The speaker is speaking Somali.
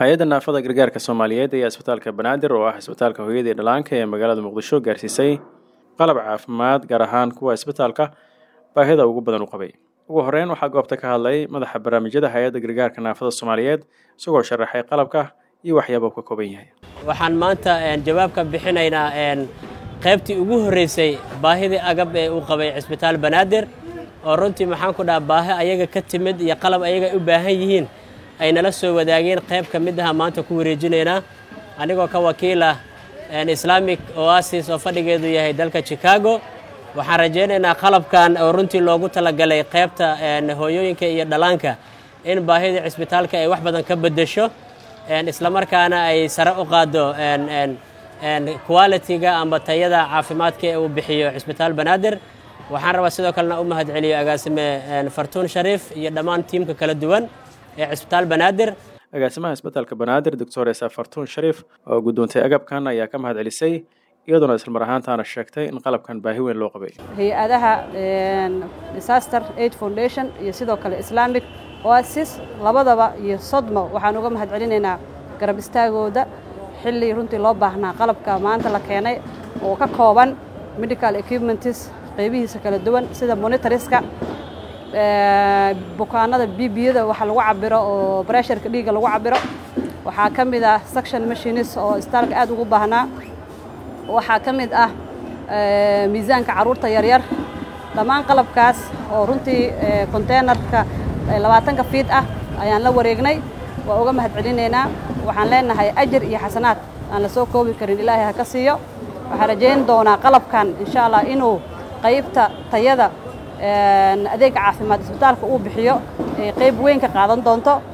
hay-adda naafada gargaarka soomaaliyeed ayaa isbitaalka banaadir oo ah isbitaalka hooyada iyo dhalaanka ee magaalada muqdisho gaarsiisay qalab caafimaad gaar ahaan kuwa isbitaalka baahida ugu badan u qabay ugu horeyn waxaa goobta ka hadlay madaxa barnaamijyada hay-adda gargaarka naafada soomaaliyeed isagoo sharaxay qalabka iyo waxyaaba uu ka kooban yahay waxaan maanta jawaab ka bixinaynaa qaybtii ugu horreysay baahidii agab ee uu qabay cisbitaal banaadir oo runtii maxaan ku dhaha baahi ayaga ka timid iyo qalab ayaga u baahan yihiin ay nala soo wadaageen qayb ka mid aha maanta ku wareejinaynaa anigoo ka wakiil ah islamic oasis oo fadhigeedu yahay dalka chicago waxaan rajaynaynaa qalabkan oo runtii loogu talagalay qaybta hooyooyinka iyo dhallaanka in baahida cisbitaalka ay wax badan ka beddesho islamarkaana ay sare u qaaddo qualitiga amba tayada caafimaadka ee uu bixiyo cisbitaal banaadir waxaan rabaa sidoo kalena u mahad celiyo agaasime fartuun shariif iyo dhammaan tiimka kala duwan ee cisbitaal banaadir agaasimaha isbitaalka banaadir doctor esa fartuun shariif oo guddoontay agabkan ayaa ka mahad celisay iyadoona islamar ahaantaana sheegtay in qalabkan baahi weyn loo qabay hay-adaha disaster aid foundation iyo sidoo kale islamic oasis labadaba iyo sodmo waxaan uga mahad celinaynaa garab istaagooda xilli runtii loo baahnaa qalabka maanta la keenay oo ka kooban medical equipments qaybihiisa kala duwan sida monitoriska bukaanada bibiyada waxa lagu cabiro oo bresharka dhiigga lagu cabiro waxaa ka mid ah section machines oo istaalka aad ugu baahnaa waxaa ka mid ah miisaanka carruurta yaryar dhammaan qalabkaas oo runtii containerka labaatanka fiid ah ayaan la wareegnay waa uga mahad celinaynaa waxaan leenahay ajar iyo xasanaad aan la soo koobi karin ilaahay ha ka siiyo waxaan rajayn doonaa qalabkan insha allah inuu qaybta tayada adeega caafimaad isbitaalka uu bixiyo ay qayb weyn ka qaadan doonto